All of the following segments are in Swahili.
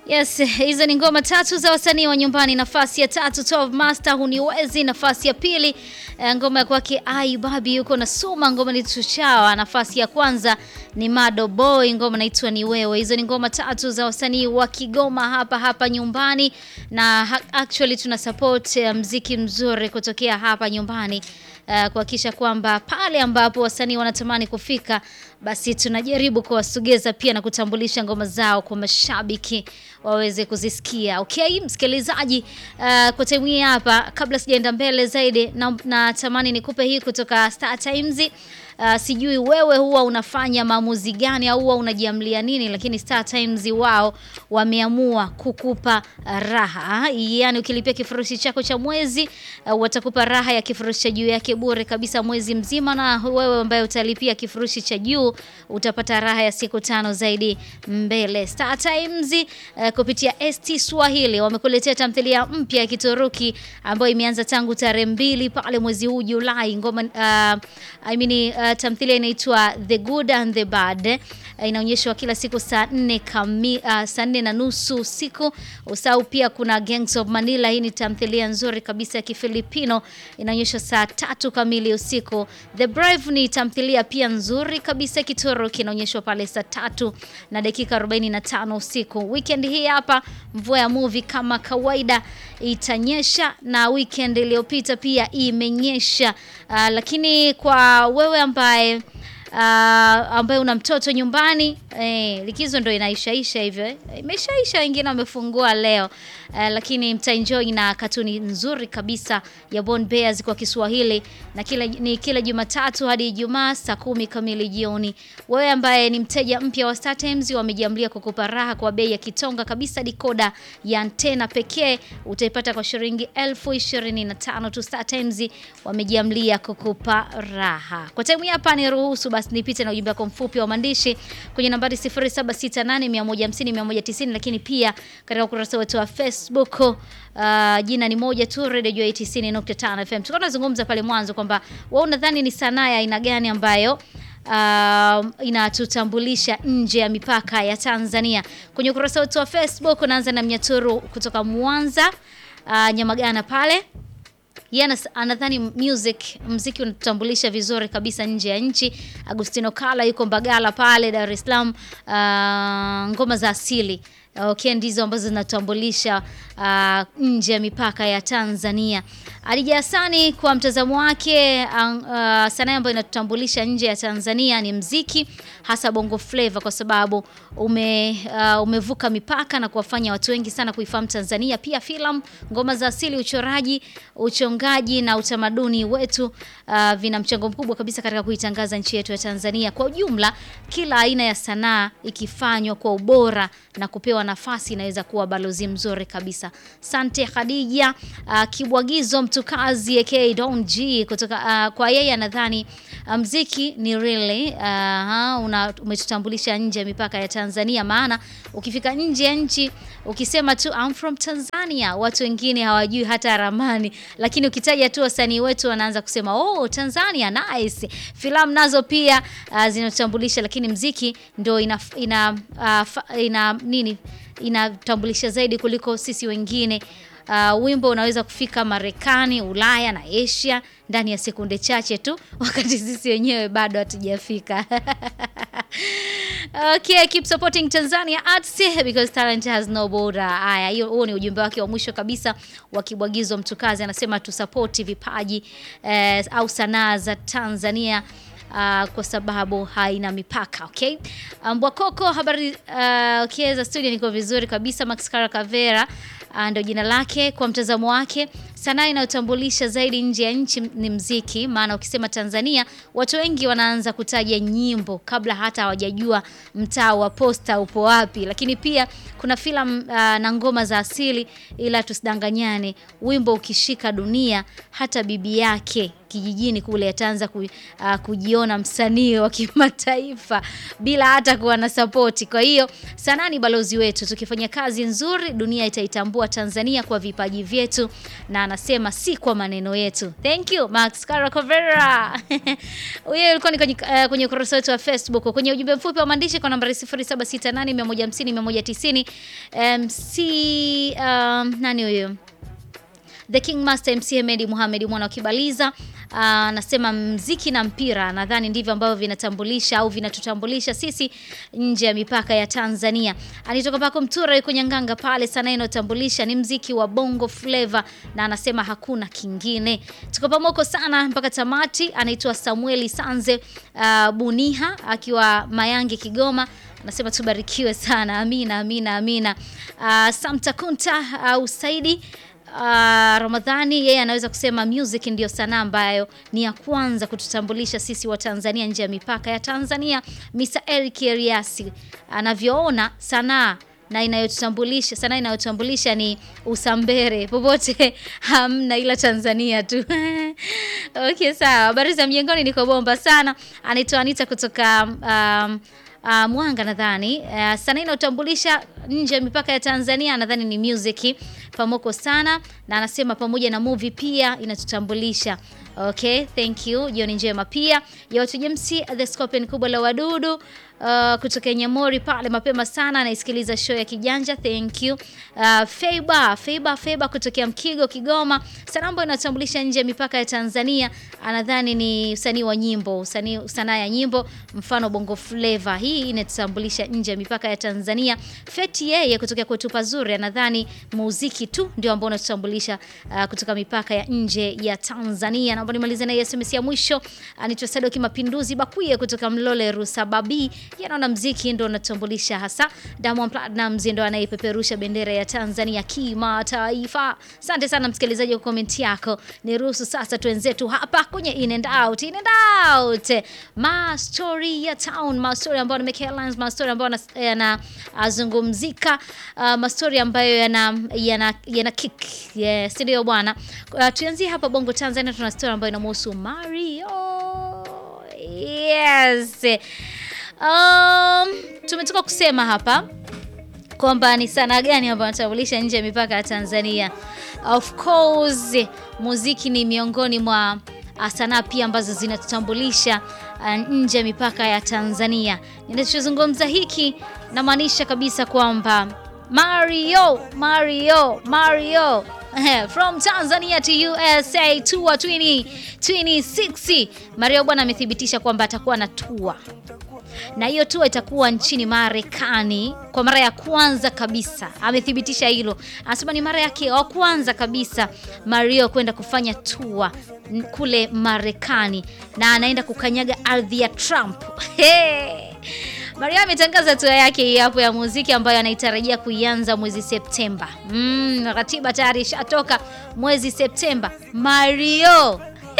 Yes, hizo ni ngoma tatu za wasanii wa nyumbani. Nafasi ya tatu Top Master huniwezi. Nafasi ya pili eh, ngoma ya kwake Ai Babi yuko na Suma, ngoma ni Tuchawa. Nafasi ya kwanza ni Mado Boy, ngoma inaitwa ni wewe. Hizo ni ngoma tatu za wasanii wa Kigoma hapa hapa nyumbani, na ha- actually tuna support eh, mziki mzuri kutokea hapa nyumbani uh, kuhakikisha kwamba pale ambapo wasanii wanatamani kufika basi tunajaribu kuwasogeza pia na kutambulisha ngoma zao kwa mashabiki waweze kuzisikia. Okay, msikilizaji, uh, kwa time hii hapa, kabla sijaenda mbele zaidi, na natamani nikupe hii kutoka Star Times. Uh, sijui wewe huwa unafanya maamuzi gani au huwa unajiamlia nini, lakini Star Times wao wameamua kukupa raha, yaani ukilipia kifurushi chako cha mwezi uh, watakupa raha ya kifurushi cha juu yake bure kabisa mwezi mzima, na wewe ambaye utalipia kifurushi cha juu utapata raha ya siku tano zaidi mbele. Star Times uh, kupitia ST Swahili wamekuletea tamthilia mpya ya Kituruki ambayo imeanza tangu tarehe mbili pale mwezi huu Julai. Ngoma uh, I mean, uh, tamthilia inaitwa The Good and the Bad uh, inaonyeshwa kila siku saa nne kami, uh, saa nne na nusu usiku. Usahau pia kuna Gangs of Manila. Hii ni tamthilia nzuri kabisa ya Kifilipino inaonyeshwa saa tatu kamili usiku. The Brave ni tamthilia pia nzuri kabisa ya Kituruki inaonyeshwa pale saa tatu na dakika 45 usiku. Weekend hii hapa mvua ya movie kama kawaida itanyesha, na weekend iliyopita pia imenyesha. Uh, lakini kwa wewe ambaye uh, ambaye una mtoto nyumbani eh, likizo ndo inaishaisha hivyo eh. Imeshaisha, wengine wamefungua leo eh, lakini mtaenjoy na katuni nzuri kabisa ya Born Bears kwa Kiswahili na kila, ni kila Jumatatu hadi Ijumaa saa kumi kamili jioni. Wewe ambaye ni mteja mpya wa Star Times, wamejiamlia kukupa raha kwa bei ya kitonga kabisa. Dikoda ya antena pekee utaipata kwa shilingi elfu ishirini na tano tu. Star Times wamejiamlia kukupa raha. Kwa time hapa ni ruhusu basi nipite na ujumbe wako mfupi wa maandishi kwenye nambari 0768150190, lakini pia katika ukurasa wetu wa Facebook uh, jina ni moja tu, Radio Joy 90.5 FM. Tulikuwa tunazungumza pale mwanzo kwamba wewe unadhani ni sanaa ya aina gani ambayo uh, inatutambulisha nje ya mipaka ya Tanzania. Kwenye ukurasa wetu wa Facebook unaanza na Mnyaturu kutoka Mwanza, uh, Nyamagana pale yeye anas- anadhani music mziki unatutambulisha vizuri kabisa nje ya nchi. Agustino Kala yuko Mbagala pale Dar es Salaam. Uh, ngoma za asili okay, ndizo ambazo zinatambulisha uh, nje ya mipaka ya Tanzania. Adija Hasani kwa mtazamo wake, uh, uh, sanaa ambayo inatutambulisha nje ya Tanzania ni mziki, hasa bongo flava, kwa sababu ume, uh, umevuka mipaka na kuwafanya watu wengi sana kuifahamu Tanzania. Pia filamu, ngoma za asili, uchoraji, uchongaji na utamaduni wetu uh, vina mchango mkubwa kabisa katika kuitangaza nchi yetu ya Tanzania. Kwa ujumla, kila aina ya sanaa ikifanywa kwa ubora na kupewa nafasi inaweza kuwa balozi mzuri kabisa. Sante Khadija uh, Kibwagizo mtukazi aka Don G kutoka uh, kwa yeye anadhani uh, mziki ni really uh, una umetutambulisha nje ya mipaka ya Tanzania, maana ukifika nje ya nchi ukisema tu I'm from Tanzania, watu wengine hawajui hata ramani, lakini ukitaja tu wasanii wetu wanaanza kusema oh, Tanzania nice. Filamu nazo pia uh, zinatutambulisha, lakini mziki ndio ina, ina, uh, fa, ina nini inatambulisha zaidi kuliko sisi wengine. Uh, wimbo unaweza kufika Marekani, Ulaya na Asia ndani ya sekunde chache tu, wakati sisi wenyewe bado hatujafika. Okay, keep supporting Tanzania arts because talent has no border. Haya, hiyo huo ni ujumbe wake wa mwisho kabisa wa Kibwagizo Mtukazi, anasema tusapoti vipaji eh, au sanaa za Tanzania. Uh, kwa sababu haina mipaka. Okay, Mbwakoko habari uh, okay, za studio niko vizuri kabisa. Max Kara Kavera uh, ndio jina lake. Kwa mtazamo wake, sanaa inayotambulisha zaidi nje ya nchi ni mziki, maana ukisema Tanzania watu wengi wanaanza kutaja nyimbo kabla hata hawajajua mtaa wa posta upo wapi. Lakini pia kuna filamu uh, na ngoma za asili, ila tusidanganyane, wimbo ukishika dunia, hata bibi yake kijijini kule ataanza ku, uh, kujiona msanii wa kimataifa bila hata kuwa na sapoti. Kwa hiyo sanaa ni balozi wetu, tukifanya kazi nzuri dunia itaitambua wa Tanzania kwa vipaji vyetu, na anasema si kwa maneno yetu. Thank you Max Caracovera. Huyo ulikuwa ni kwenye, uh, kwenye ukurasa wetu wa Facebook. Kwenye ujumbe mfupi wa maandishi kwa nambari 0768150150 MC um, nani huyo? The King Master MC Hemedi Muhammad mwana wa Kibaliza anasema mziki na mpira nadhani ndivyo ambavyo vinatambulisha au vinatutambulisha sisi nje ya mipaka ya Tanzania. Anitoka pako Mtura yuko Nyanganga pale, sana inayotambulisha ni mziki wa Bongo Flava na anasema hakuna kingine. Tuko pamoja sana mpaka tamati. Anaitwa Samueli Sanze uh, Buniha akiwa Mayange Kigoma anasema tubarikiwe sana. Amina, amina, amina. Uh, Samta Kunta au uh, Saidi Uh, Ramadhani yeye anaweza kusema music ndiyo sanaa ambayo ni ya kwanza kututambulisha sisi wa Tanzania nje ya mipaka ya Tanzania. Mr. Eric Eriasi anavyoona sanaa na inayotutambulisha sanaa inayotambulisha ni Usambere, popote hamna ila Tanzania tu. Okay, sawa. Habari za mjengoni, niko bomba sana. Anaitwa Anita kutoka um, Uh, Mwanga nadhani uh, sanaa inayotambulisha nje ya mipaka ya Tanzania nadhani ni music pamoko sana, na anasema pamoja na movie pia inatutambulisha. Okay, thank you. Jioni njema pia ya watu James the Scorpion kubwa la wadudu uh, kutoka Nyamori pale mapema sana anaisikiliza show ya Kijanja. Thank you. Uh, Feiba, Feiba, Feiba kutokea Mkigo Kigoma. Sanaa ambayo inatambulisha nje ya mipaka ya Tanzania anadhani ni usanii wa nyimbo, usanii sanaa ya nyimbo mfano Bongo Flava. Hii inatambulisha nje ya mipaka ya Tanzania. Feti yeye kutokea kwetu pazuri anadhani muziki tu ndio ambao unatutambulisha uh, kutoka mipaka ya nje ya Tanzania. Naomba nimalize na SMS ya mwisho. Anaitwa Sadoki Mapinduzi Bakuye kutoka Mlole Rusababi. Yanaona mziki ndio unatambulisha hasa. Diamond Platnumz ndio anayepeperusha bendera ya Tanzania kimataifa. Asante sana msikilizaji kwa comment yako. Niruhusu sasa tuenzetu hapa kwenye in and out, in and out. Ma story ya town, ma story ambayo ni headlines, ma story ambayo yanazungumzika, uh, ma story ambayo yana yana yana kick. Yes, ndio bwana. Uh, tuanzie hapa Bongo Tanzania tuna story ambayo inamhusu Mario. Yes. Um, tumetoka kusema hapa kwamba ni sanaa gani ambayo inatambulisha nje ya mipaka ya Tanzania. Of course, muziki ni miongoni mwa sanaa pia ambazo zinatutambulisha nje ya mipaka ya Tanzania. Ninachozungumza hiki namaanisha kabisa kwamba Mario, Mario, Mario from Tanzania to USA tour 2026. Mario bwana amethibitisha kwamba atakuwa na tour na hiyo tour itakuwa nchini Marekani kwa mara ya kwanza kabisa. Amethibitisha hilo, anasema ni mara yake ya kwanza kabisa Mario kwenda kufanya tour kule Marekani, na anaenda kukanyaga ardhi ya Trump. Hey! Mario ametangaza tour yake hii hapo ya muziki ambayo anaitarajia kuianza mwezi Septemba. Mm, ratiba tayari ishatoka mwezi Septemba. Mario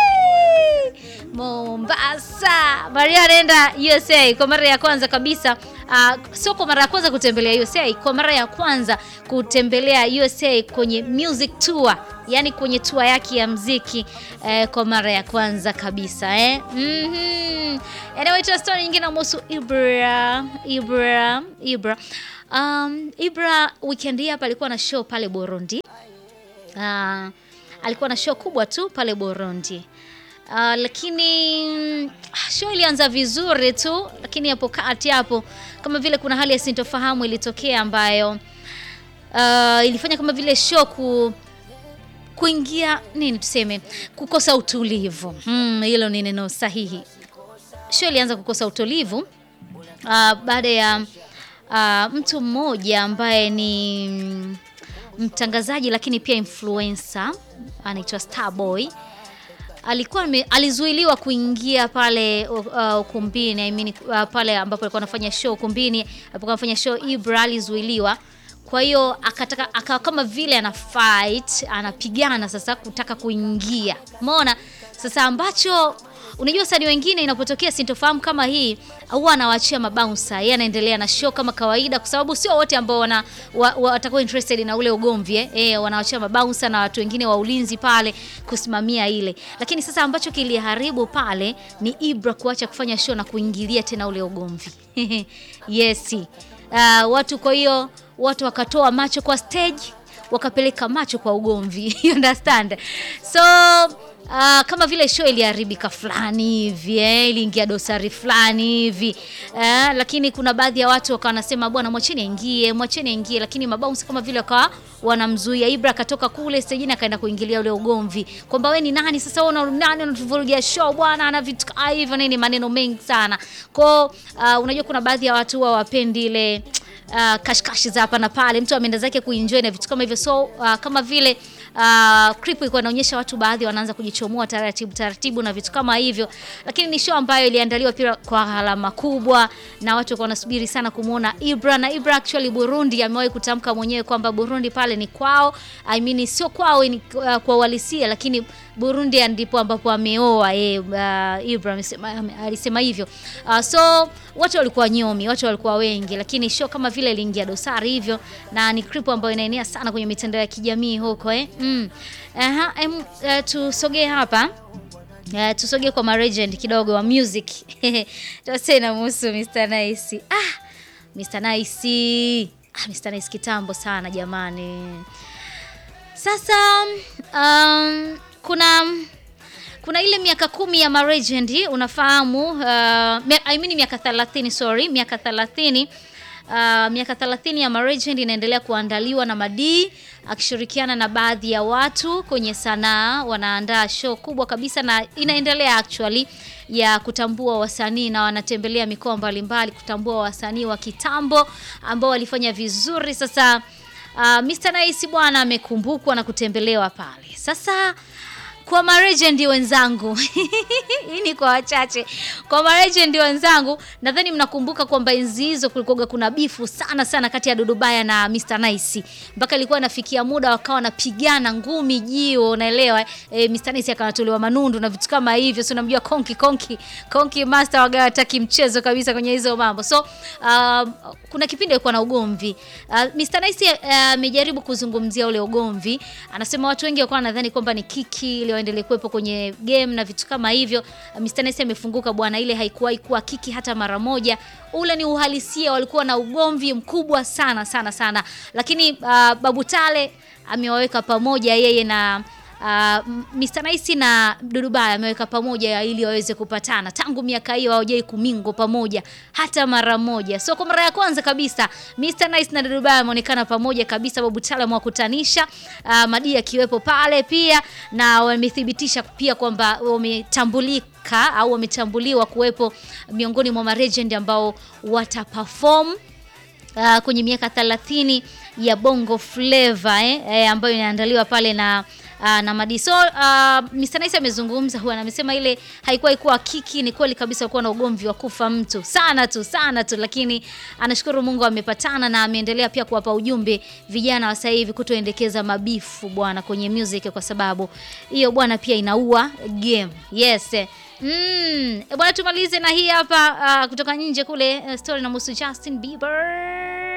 Mombasa. Mario anaenda USA kwa mara ya kwanza kabisa. Uh, sio kwa mara ya kwanza kutembelea USA, kwa mara ya kwanza kutembelea USA kwenye music tour, yani kwenye tour yake ya mziki eh, kwa mara ya kwanza kabisa eh. mm -hmm. Anyway, tuna story nyingine inahusu Ibra Ibra Ibra um, Ibra weekend hii hapa alikuwa na show pale Burundi. Uh, alikuwa na show kubwa tu pale Burundi. Uh, lakini show ilianza vizuri tu, lakini hapo kati hapo kama vile kuna hali ya sintofahamu ilitokea ambayo uh, ilifanya kama vile show ku kuingia nini tuseme, kukosa utulivu. Hmm, hilo ni neno sahihi. Show ilianza kukosa utulivu uh, baada ya uh, mtu mmoja ambaye ni mtangazaji lakini pia influencer anaitwa Starboy alikuwa me, alizuiliwa kuingia pale uh, ukumbini I mean, uh, pale ambapo alikuwa anafanya show ukumbini alipokuwa anafanya show Ibra alizuiliwa. Kwa hiyo akataka akawa kama vile ana fight anapigana sasa kutaka kuingia, umeona sasa, ambacho unajua wasanii wengine inapotokea sintofahamu kama hii huwa anawaachia mabouncer, yeye anaendelea na show kama kawaida, kwa sababu sio wote ambao wana watakuwa interested na ule ugomvi eh, eh wanawaachia mabouncer na watu wengine wa ulinzi pale kusimamia ile. Lakini sasa ambacho kiliharibu pale ni Ibra kuacha kufanya show na kuingilia tena ule ugomvi yes. Uh, watu kwa hiyo watu wakatoa macho kwa stage wakapeleka macho kwa ugomvi you understand so Uh, kama vile show iliharibika fulani hivi eh, iliingia dosari fulani hivi eh, lakini kuna baadhi ya watu wakawa wanasema bwana, mwacheni aingie, mwacheni aingie, lakini mabounce kama vile wakawa wanamzuia. Ibra akatoka kule stejini akaenda kuingilia ule ugomvi kwamba we ni nani sasa, wewe una nani unatuvurugia show bwana, na vitu kama hivyo nini, maneno mengi sana kwao. Uh, unajua kuna baadhi ya watu huwa wapendi ile uh, kashkashi za hapa na pale, mtu ameenda zake kuenjoy na vitu kama hivyo, so uh, kama vile uh, clip ilikuwa inaonyesha watu baadhi wanaanza kujichomoa taratibu taratibu na vitu kama hivyo, lakini ni show ambayo iliandaliwa pia kwa gharama kubwa na watu walikuwa wanasubiri sana kumuona Ibra. Na Ibra actually Burundi amewahi kutamka mwenyewe kwamba Burundi pale ni kwao, I mean sio kwao ni uh, kwa uhalisia, lakini Burundi ndipo ambapo ameoa yeye. Uh, Ibra amesema alisema hivyo. Uh, so watu walikuwa nyomi, watu walikuwa wengi, lakini show kama vile iliingia dosari hivyo, na ni clip ambayo inaenea sana kwenye mitandao ya kijamii huko eh. Mm. Aha, em, uh, tusogee hapa Uh, tusogee kwa maregend kidogo wa music tena muhusu Mr Nice. Ah, Mr Nice. Ah, Mr Nice kitambo sana jamani. Sasa um, kuna kuna ile miaka kumi ya maregend unafahamu, uh, I mean miaka 30 sorry, miaka 30 Uh, miaka 30 ya Maregend inaendelea kuandaliwa na Madii akishirikiana na baadhi ya watu kwenye sanaa. Wanaandaa show kubwa kabisa na inaendelea actually ya kutambua wasanii na wanatembelea mikoa mbalimbali kutambua wasanii wa kitambo ambao walifanya vizuri. Sasa uh, Mr Nice bwana amekumbukwa na kutembelewa pale. Sasa kwa marejendi wenzangu hii ni kwa wachache. Kwa marejendi wenzangu, nadhani mnakumbuka kwamba enzi hizo kulikuwa kuna bifu sana sana kati ya Dudubaya na Mr Nice, mpaka ilikuwa inafikia muda wakawa wanapigana ngumi jio, unaelewa e, Mr Nice akanatolewa manundu na vitu kama hivyo, si unamjua Konki Konki Konki Master waga hataki mchezo kabisa kwenye hizo mambo. So uh, kuna kipindi alikuwa na ugomvi uh, Mr Nice amejaribu uh, kuzungumzia ule ugomvi, anasema watu wengi walikuwa wanadhani kwamba ni kiki ile waendelee kuwepo kwenye game na vitu kama hivyo. Mr Nice amefunguka bwana, ile haikuwahi kuwa kiki hata mara moja. Ule ni uhalisia, walikuwa na ugomvi mkubwa sana sana sana, lakini uh, Babu Tale amewaweka pamoja yeye na Uh, Mr Nice na Dudubaya ameweka pamoja ili waweze kupatana. Tangu miaka hiyo hawajai kumingo pamoja hata mara moja. So kwa mara ya kwanza kabisa Mr Nice na Dudubaya wameonekana pamoja kabisa, Babu Tale amewakutanisha, uh, Madii akiwepo pale pia, na wamethibitisha pia kwamba wametambulika au wametambuliwa kuwepo miongoni mwa maregend ambao wataperform uh, kwenye miaka 30 ya Bongo Flava eh, eh, ambayo inaandaliwa pale na Uh, na Madi. So uh, Mr Nice amezungumza huwa amesema ile haikuwa ikuwa kiki, ni kweli kabisa kuwa na ugomvi wa kufa mtu sana tu sana tu, lakini anashukuru Mungu amepatana na ameendelea pia kuwapa ujumbe vijana wa sasa hivi kutoendekeza mabifu bwana kwenye music, kwa sababu hiyo bwana pia inaua game. Yes. Mm, bwana tumalize na hii hapa uh, kutoka nje kule uh, story na muhusu Justin Bieber.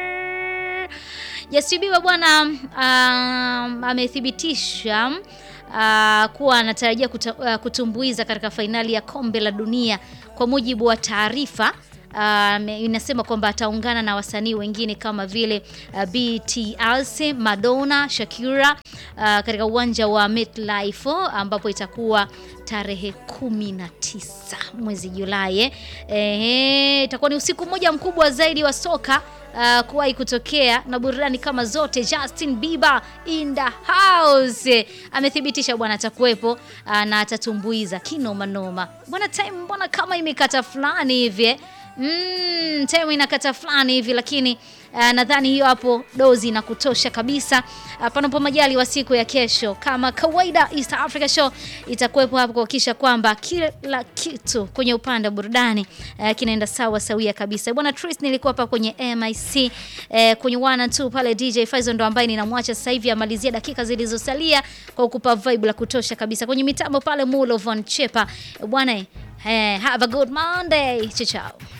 Justin Bieber bwana um, amethibitisha uh, kuwa anatarajia kuta, uh, kutumbuiza katika fainali ya kombe la dunia. Kwa mujibu wa taarifa uh, inasema kwamba ataungana na wasanii wengine kama vile uh, BTS, Madonna, Shakira uh, katika uwanja wa MetLife ambapo itakuwa tarehe kumi na tisa mwezi Julai. Eh, itakuwa ni usiku mmoja mkubwa zaidi wa soka Uh, kuwahi kutokea na burudani kama zote. Justin Bieber in the house amethibitisha bwana atakuwepo, uh, na atatumbuiza kinoma noma bwana. Time mbona kama imekata fulani hivi mm, time inakata fulani hivi lakini Uh, nadhani hiyo hapo dozi na kutosha kabisa. Uh, panapo majali wa siku ya kesho kama kawaida, East Africa Show itakuwepo hapo kuhakikisha kwamba kila kitu kwenye upande wa burudani uh, kinaenda sawa sawia kabisa. Bwana Tris nilikuwa hapa kwenye MIC uh, kwenye 1 and 2 pale DJ Faizo ndo ambaye ninamwacha sasa hivi amalizia dakika zilizosalia kwa kukupa vibe la kutosha kabisa kwenye mitambo pale Mulo Von Chepa bwana. Uh, have a good Monday. Chao chao.